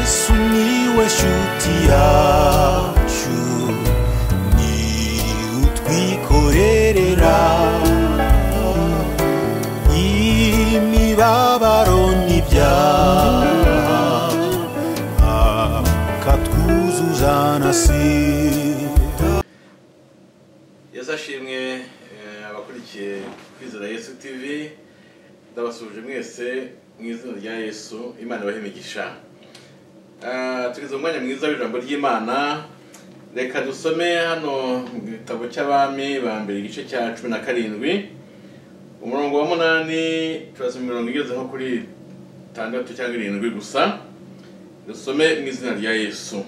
sumiłeś utiaciu ni utwikorerera imibabaro n'ibyaha akatwuzuza na sida yazashimwe eh, abakurikiye kwizera yesu tv ndabasuhuje mwese mu izina rya yesu imana ibahe imigisha Ah, tugeze mu mwanya mwiza w'ijambo ry'imana reka dusome hano mu gitabo cy'abami ba mbere igice cya cumi na karindwi umurongo wa munani turasoma imirongo igeze nko kuri itandatu cyangwa irindwi gusa dusome mu izina rya yesu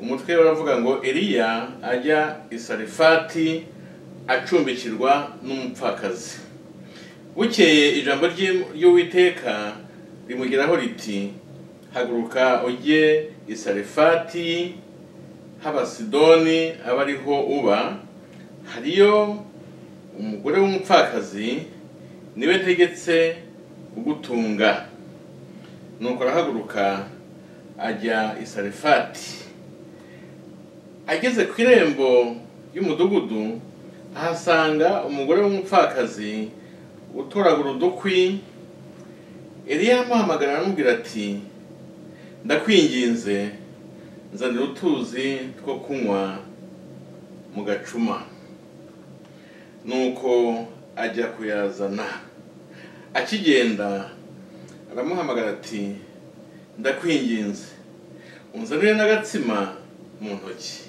umutwe baravuga ngo eliya ajya i sarifati acumbikirwa n'umupfakazi bukeye ijambo ry'i- ry'uwiteka rimugeraho riti haguruka ujye i sarifati h'abasidoni aba ariho uba hariyo umugore w'umupfakazi niwe ntegetse kugutunga nuko arahaguruka ajya i sarifati ageze ku irembo y'umudugudu ahasanga umugore w'umupfakazi utoragura udukwi eliya amuhamagara aramubwira ati ndakwinginze nzanira utuzi two kunywa mu gacuma nuko ajya kuyazana akigenda aramuhamagara ati ndakwinginze unzanire n'agatsima mu ntoki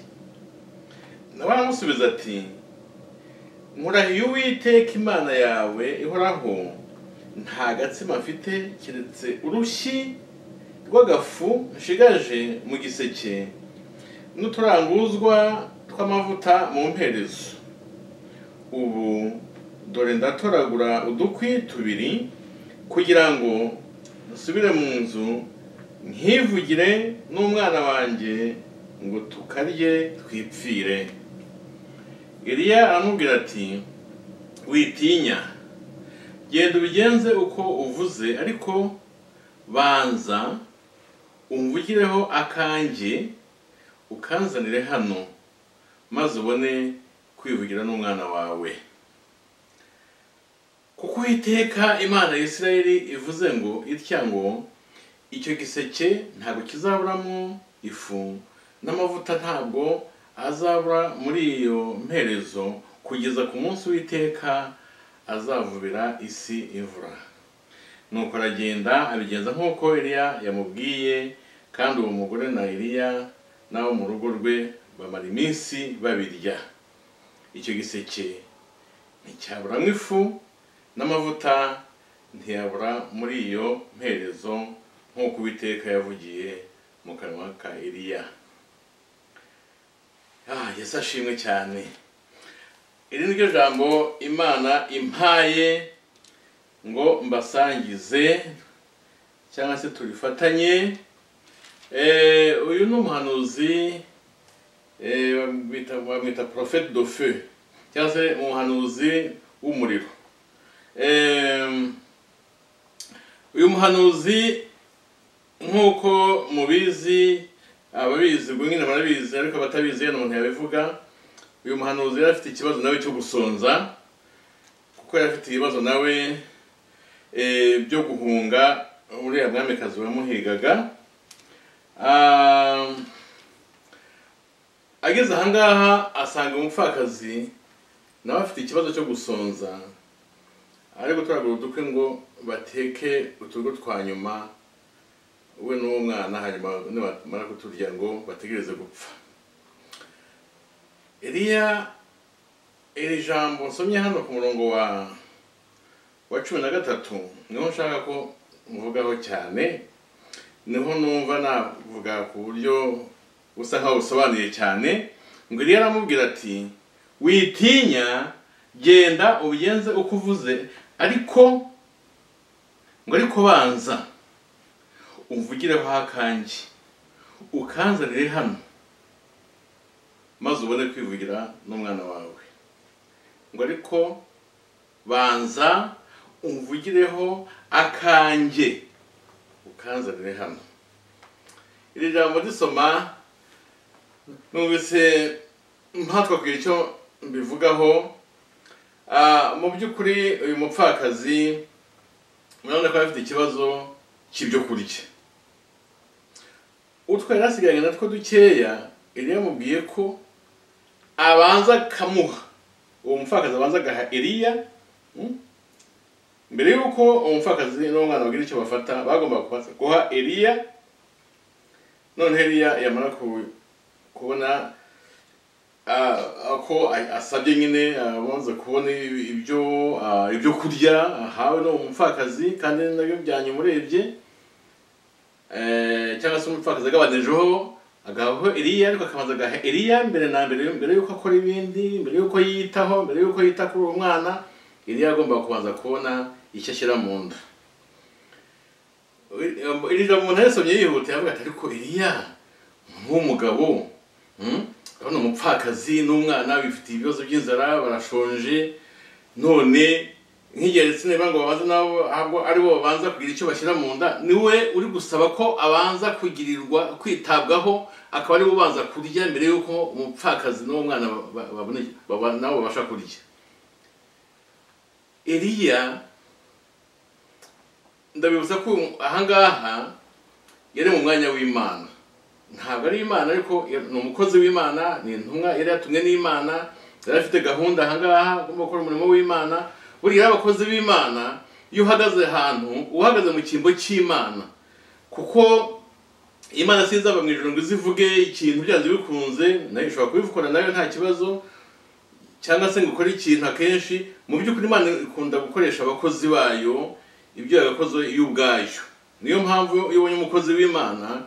nawe aramusubiza ati nkurahiye uwiteka imana yawe ihoraho nta gatsima mfite keretse urushyi rw'agafu nshigaje mu giseke n'uturanguzwa tw'amavuta mu mperezo ubu dore ndatoragura udukwi tubiri kugira ngo dusubire mu nzu nkivugire n'umwana wanjye ngo tukarye twipfire eliya aramubwira ati witinya genda ubigenze uko uvuze ariko banza umvugireho akanjye ukanzanire hano maze ubone kwivugira n'umwana wawe kuko uwiteka imana ya isirayeli ivuze ngo itya ngo icyo giseke ntabwo kizaburamo ifu n'amavuta ntabwo azabura muri iyo mperezo kugeza ku munsi w'iteka azavubira isi imvura nuko aragenda abigenza nk'uko eliya yamubwiye kandi uwo mugore na eliya n'abo mu rugo rwe bamara iminsi babirya icyo giseke nticyaburamo ifu n'amavuta ntiyabura muri iyo mperezo nk'uko uwiteka yavugiye mu kanwa ka eliya ah yesu ashimwe cyane iri ni ryo jambo imana impaye ngo mbasangize cyangwa se turifatanye Eh, uyu ni umuhanuzi eh, bamwita- bamwita porofeti do fe cyangwa se umuhanuzi w'umuriro Em, uyu muhanuzi nk'uko mubizi ababizi ubwo nyine barabizi ariko abatabizi hano umuntu yabivuga uyu muhanuzi yari afite ikibazo nawe cyo gusonza kuko yari afite ibibazo nawe eh, byo guhunga uriya mwamikazi wamuhigaga Ah, ageze ahangaha asanga umupfakazi nawe afite ikibazo cyo gusonza ari gutoragura udukwi ngo bateke uturyo twa nyuma we n'uwo mwana hanyuma nibamara kuturya ngo bategereze gupfa eliya iri jambo nsomye hano ku murongo wa wa cumi na gatatu niho nshaka ko mvugaho cyane niho numva navuga ku buryo busa nkaho busobanuye cyane ngo eliya aramubwira ati witinya genda ubigenze uko uvuze ariko ngo ariko banza umvugireho akanjye ukanzanire hano maze ubone kwivugira n'umwana wawe ngo ariko banza umvugireho akanjye ukanzanire hano iri jambo risoma numvise mpatwabwira icyo mbivugaho Ah, mu by'ukuri uyu mupfakazi murabona ko afite ikibazo cy'ibyo kurya utwo yari asigaranye natwo dukeya eliya yamubwiye ko abanza akamuha uwo mupfakazi abanza agaha eliya mm? mbere y'uko uwo mupfakazi n'uwo mwana bagira icyo bafata bagomba kubasa- guha eliya noneho eliya yamara ku- kubona ah, ko a- asabye nyine abanza kubona ibi- ibyo ah, ibyo kurya ahawe n'uwo mupfakazi kandi nabyo byanyamurebye Eh, cyangwa se umupfakazi agabanyijeho agahaho eliya ariko akabanza agaha eliya mbere na mbere mbere y'uko akora ibindi mbere y'uko yiyitaho mbere y'uko yita kuri uwo mwana eliya agomba kubanza kubona icyo ashyira mu nda iri jambo umuntu yasomye yihuta yavuga ati ariko eliya nk'umugabo urabona umupfakazi n'umwana bifitiye ibibazo by'inzara barashonje none nk'igihe ndetse niba ngo babanze nabo ahubwo ari bo babanza kugira icyo bashyira mu nda ni we uri gusaba ko abanza kugirirwa kwitabwaho akaba ari we ubanza kurya mbere y'uko umupfakazi n'uwo mwana ba- ba- babone- baba- nabo babasha kurya eliya ndabibutsa ko uyu- ahangaha yari mu mwanya w'imana ntabwo ari imana ariko ni umukozi w'imana ni intumwa yari yatumwe n'imana yari afite gahunda ahangaha agomba gukora umurimo w'imana buriya rero abakozi b'imana iyo uhagaze ahantu uba uhagaze mu cyimbo cy'imana kuko imana sinzava mu ijoro ngo izivuge ikintu byanze bikunze nayo ishobora kubivugana nayo nta kibazo cyangwa se ngo ukore ikintu akenshi mu by'ukuri imana ikunda gukoresha abakozi bayo ibyo yagakoze iyo ubwayo niyo mpamvu iyo ubonye umukozi w'imana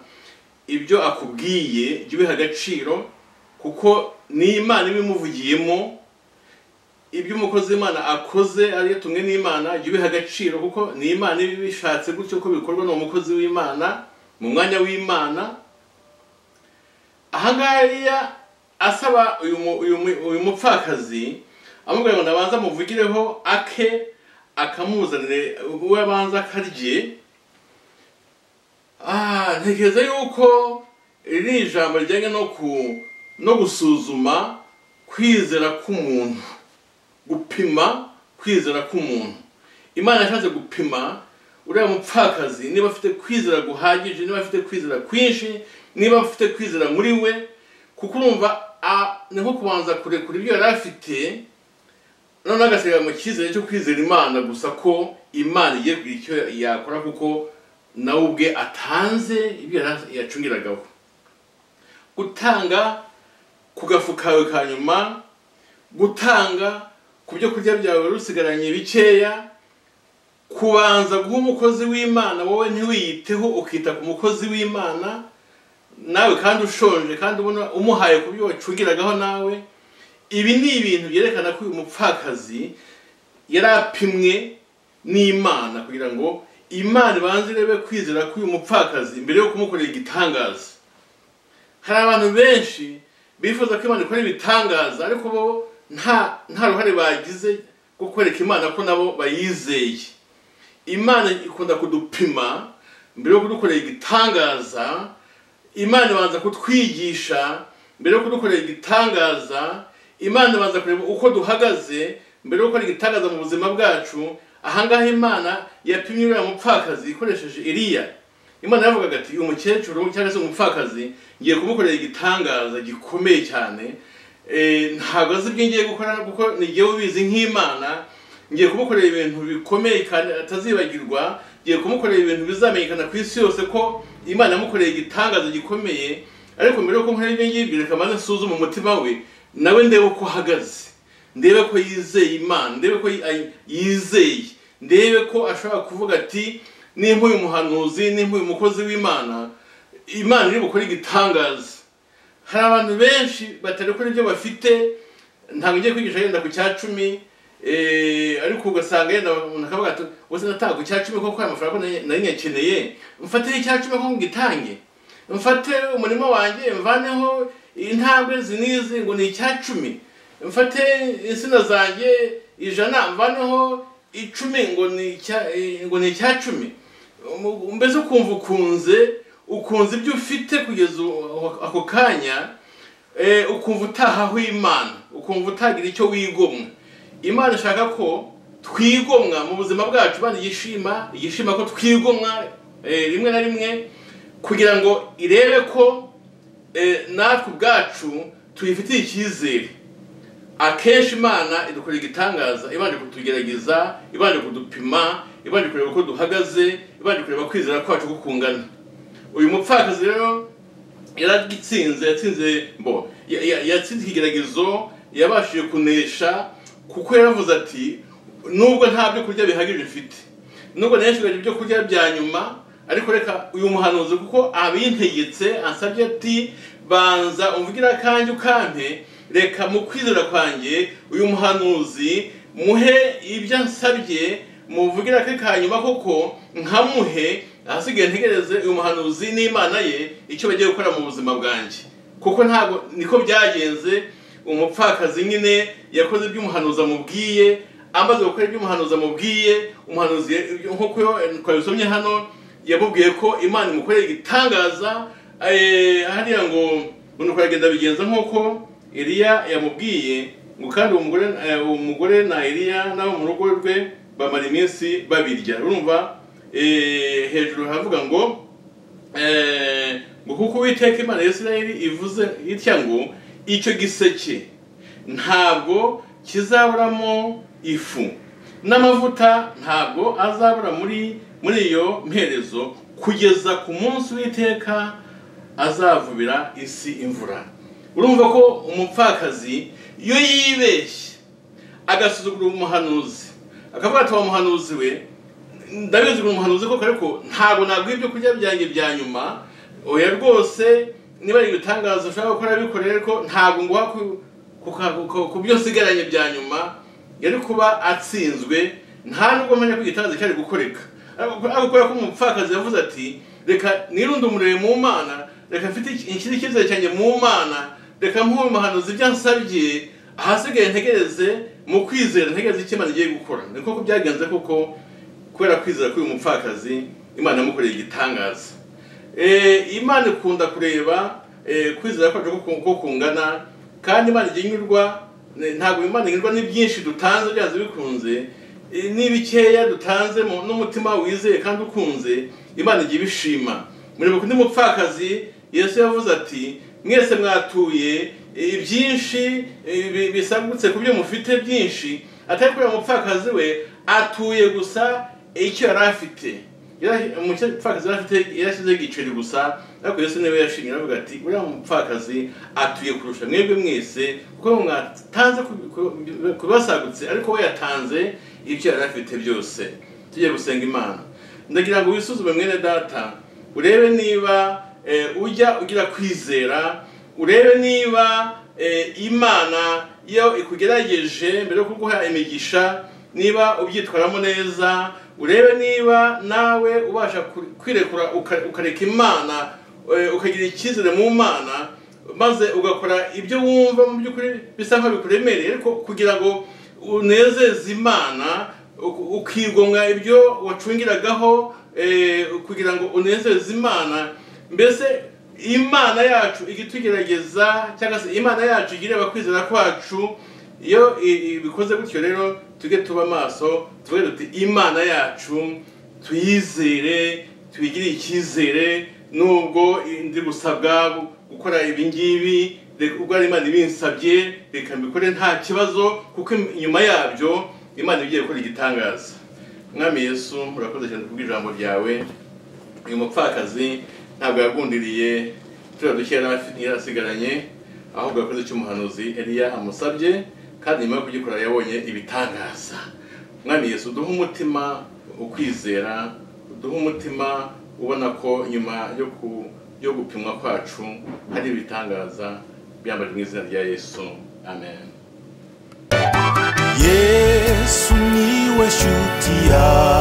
ibyo akubwiye jya ubiha agaciro kuko ni imana iba imuvugiyemo ibyo umukozi w'imana akoze ariyo tumwe n'imana jya ubiha agaciro kuko ni imana iba ibishatse gutyo ko bikorwa n'uwo mukozi w'imana mu mwanya w'imana ahangaha Eliya asaba uyu mu- uyu mu- uyu mupfakazi amubwira ngo ndabanza muvugireho ake akamuzanire we abanza akarye Ah, ntekereza yuko iri ni ijambo rijyanye no ku no gusuzuma kwizera k'umuntu gupima kwizera k'umuntu imana yashatse gupima uriya mupfakazi niba afite kwizera guhagije niba afite kwizera kwinshi niba afite kwizera muri we kuko urumva a- ni nko kubanza kurekura ibyo yari afite noneho agasigaye mu cyizere cyo kwizera imana gusa ko imana igiye kugira icyo yakora kuko nawe ubwe atanze ibyo yari yacungiragaho gutanga ku gafu kawe ka nyuma gutanga ku byo kurya byawe wari usigaranye bikeya kubanza guha umukozi w'imana wowe ntiwiyiteho ukita ku mukozi w'imana nawe kandi ushonje kandi ubona umuhaye ku byo wacungiragaho nawe ibi ni ibintu byerekana ko uyu mupfakazi yari apimwe n'imana kugira ngo imana ibanze irebe kwizera k'uyu mupfakazi mbere yo kumukorera igitangaza hari abantu benshi bifuza ko imana ikora ibitangaza ariko bo nta nta ruhare bagize rwo kwereka imana ko nabo bayizeye imana ikunda kudupima mbere yo kudukorera igitangaza imana ibanza kutwigisha mbere yo kudukorera igitangaza imana ibanza kureba uko duhagaze mbere yo gukora igitangaza mu buzima bwacu ahangaha imana yapimye uriya mupfakazi ikoresheje iriya imana yavugaga ati uyu mukecuru cyangwa se umupfakazi ngiye kumukorera igitangaza gikomeye cyane Eh, ntabwo azi ibyo ngiye gukora kuko nigiye ubizi nk'imana ngiye kumukorera ibintu bikomeye kandi atazibagirwa ngiye kumukorera ibintu bizamenyekana ku isi yose ko imana yamukoreye igitangaza gikomeye ariko mbere yuko nkora ibyo ngibyo reka maze nsuzume umutima we nawe ndebe uko ahagaze ndebe ko yizeye imana ndebe ko yi- ay- yizeye ndebe ko ashobora kuvuga ati nimba uyu muhanuzi nimba uyu mukozi w'imana imana iri bukore igitangaza hari abantu benshi batari kuri ibyo bafite ntabwo ugiye kwigisha yenda ku cya cumi eh, ariko ugasanga yenda umuntu akavuga ati ubuse nataha ku cya cumi kuko aya mafaranga ko nari- nari nyakeneye mfatire icya cumi ko ngitange mfate umurima wanjye mvaneho intambwe zinizi ngo ni icya cumi mfate insina zanjye ijana mvaneho icumi ngo ni icya eh, ngo ni icya cumi Um- mbese ukumva ukunze ukunze ibyo ufite kugeza u- ako kanya eh, ukumva utahaho imana ukumva utagira icyo wigomwa imana ishaka ko twigomwa mu buzima bwacu imana yishima yishima ko twigomwa eh, rimwe na rimwe kugira ngo irebe ko eh, natwe ubwacu tuyifitiye icyizere akenshi imana idukora igitangaza ibanje kutugerageza ibanje kudupima ibanje kureba uko duhagaze ibanje kureba kwizera kwacu uko kungana uyu mupfakazi rero yaragitsinze yatsinze mbo ya- ya- yatsinze ikigeragezo yabashije kunesha kuko yaravuze ati nubwo nta byo kurya bihagije mfite nubwo nayashyigaje ibyo kurya bya nyuma ariko reka uyu muhanuzi kuko abintegetse ansabye ati banza umvugire akanjye ukampe reka mu kwizera kwanjye uyu muhanuzi muhe ibyo ansabye muvugire ake ka nyuma koko nkamuhe ahasigaye ntegereze uyu muhanuzi n'imana ye icyo bagiye gukora mu buzima bwanjye kuko ntabwo niko byagenze umupfakazi nyine yakoze ibyo umuhanuzi amubwiye amaze gukora ibyo umuhanuzi amubwiye umuhanuzi ya- nk'uko yo- twabisomye hano yamubwiye ko imana imukorera igitangaza eh, hariya ngo umuntu kuragenda bigenza nk'uko eliya yamubwiye ngo kandi uwo mugore eh, uwo mugore na eliya n'abo mu rugo rwe bamara iminsi babirya urumva eh, hejuru havuga ngo Eh, ngo kuko uwiteka imana ya isirayeli ivuze itya ngo icyo giseke ntabwo kizaburamo ifu n'amavuta ntabwo azabura muri muri iyo mperezo kugeza ku munsi w'iteka azavubira isi imvura urumva ko umupfakazi iyo yibeshye agasuzugura umuhanuzi akavuga ati wa muhanuzi we ndabizi ngo umuhanuzi koko ariko ntabwo naguha ibyo kurya byanjye bya nyuma oya rwose niba ari ibitangaza ushaka gukora bikorere ariko ntabwo nguha ku- ku ka- ku- ku byo nsigaranye bya nyuma yari kuba atsinzwe nta nubwo amenya ko igitangaza cyari gukoreka ariko ariko kubera ko umupfakazi yavuze ati reka nirunde umurere mu mana reka mfite inshyira icyizere cyanjye mu mana reka muhe umuhanuzi ibyo ansabye ahasigaye ntegereze mu kwizera ntegereze icyo imana igiye gukora ni koko byagenze kuko kubera kwizera k'uyu mupfakazi imana yamukoreye igitangaza Eh, imana ikunda kureba eh, kwizera kwacu uko ku- uko kungana kandi imana ijya inyurwa eh, ntabwo imana inyurwa ni byinshi dutanze byanze bikunze eh, n'ibikeya dutanze mu- n'umutima wizeye kandi ukunze imana ijya ibishima mureba kundi mupfakazi yesu yavuze ati mwese mwatuye eh, ibyinshi eh, bi- bisagutse ku byo mufite byinshi atari kubera umupfakazi we atuye gusa icyo yari afite Yari- umupfakazi yari afite yarashyizeho igiceri gusa ariko yesu niwe yashimye aravuga ati uriya mupfakazi atuye kurusha mwebwe mwese kuko mwatanze ku- ku- ku basagutse ariko we yatanze ibyo yari afite byose tujye gusenga imana ndagira ngo wisuzume mwene data urebe niba eh, ujya ugira kwizera urebe niba eh, imana iyo ikugerageje mbere yo kuguha imigisha niba ubyitwaramo neza urebe niba nawe ubasha ku- kwirekura uka- ukareka imana eh, ukagira icyizere mu mana maze ugakora ibyo wumva mu by'ukuri bisa nkaho bikuremereye ariko kugira ngo unezeze imana u- ukigomwa ibyo wacungiragaho eh, kugira ngo unezeze imana mbese imana yacu igitugerageza cyangwa se imana yacu igireba kwizera kwacu iyo i- i- bikoze gutyo rero tujye tuba maso tuvuge duti imana yacu tuyizere tuyigire icyizere nubwo ndi gusabwa gu- gukora ibi ngibi reka- ubwo ari imana ibinsabye reka mbikore nta kibazo kuko im- inyuma yabyo imana igiye gukora igitangaza mwami yesu murakoze cyane kubw'ijambo ryawe uyu mupfakazi ntabwo yagundiriye turiya duke yari afi- yari asigaranye ahubwo yakoze icyo umuhanuzi eliya amusabye kandi nyuma yo kugikora yabonye ibitangaza mwami yesu duhe umutima ukwizera duhe umutima ubona ko nyuma yo ku yo gupimwa kwacu hari ibitangaza byambaje mu izina rya yesu amen yesu niwe shuti yawe